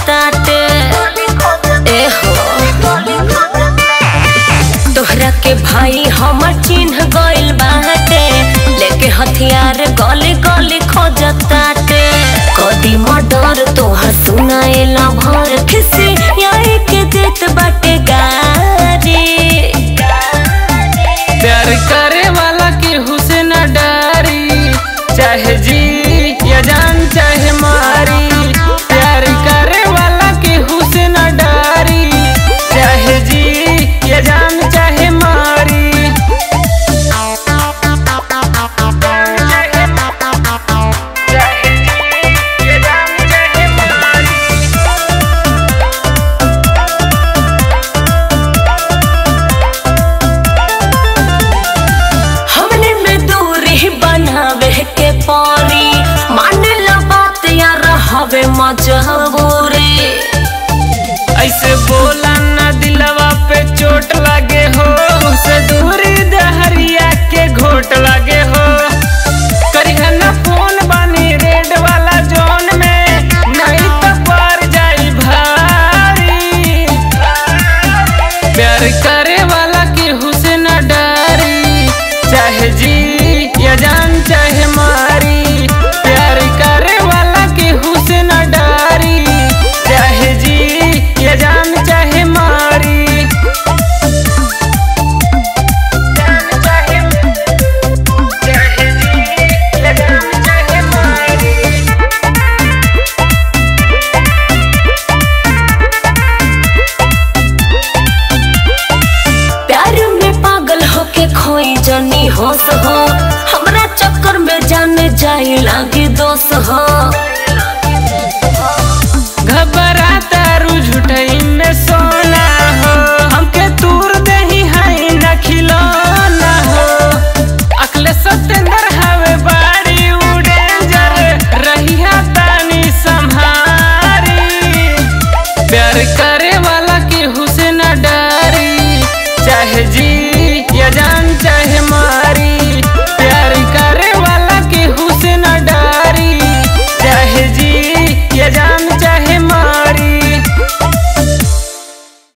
खोजताटे ए हो तोहरा के भाई हमर चिन्ह गइल बाटे लेके हथियार गली गली खोजताटे कदी मर्डर तोहर सुनाएला भर खिसी यही के देत बाटे गारी प्यार करे वाला के हुसन डारी चाहे जी या जान चाहे मारी प्यार करे वाला के हुसन डारी चाहे जी या जान चाहे मारी चाहे जी या जान चाहे मारी हमने में दूरी बनावे के परी मान ला बात या रहवे मजबूरी ऐसे बोला ना दिलवा पे चोट लगे हो से दूरी दहरिया के घोट लगे हो करिहा ना फोन बानी रेड वाला जोन में नहीं तो पर जाई भारी प्यार करे वाला की हुसन डारी चाहे जी या जान चाहे मारी प्यार करे वाला की हुसन डारी चाहे जी या जान चाहे मारी जान चाहे चाहे जी या जान चाहे मारी प्यार में पागल होके खोई जनी होश हो हमरा चक्कर में जाने जाई लागे दोष हो घबराता रू झुठई में सोना हो हमके दूर दही है न खिलौना हो अखले सतेंद्र हवे बाड़ी उड़े जर रही तानी संहारी प्यार का